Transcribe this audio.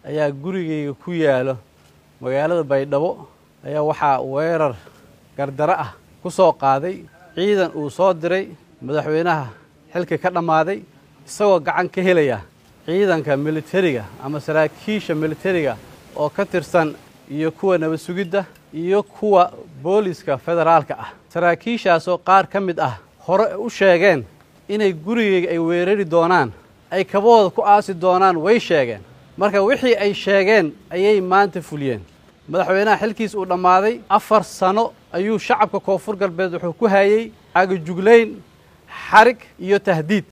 ayaa gurigayga ku yaalo magaalada baydhabo ayaa waxaa weerar gardaro ah ku soo qaaday ciidan uu soo diray madaxweynaha xilka ka dhammaaday isagoo gacan ka helaya ciidanka militariga ama saraakiisha militariga oo ka tirsan iyo kuwa nabad sugidda iyo kuwa booliska federaalka ah saraakiishaasoo qaar ka mid ah hore u sheegeen inay gurigayga ay weerari doonaan ay kabahooda ku aasi doonaan way sheegeen marka wixii ay sheegeen ayay maanta fuliyeen madaxweynaha xilkiis uu dhammaaday afar sano ayuu shacabka koonfur galbeed wuxuu ku hayey caagajuglayn xarig iyo tahdiid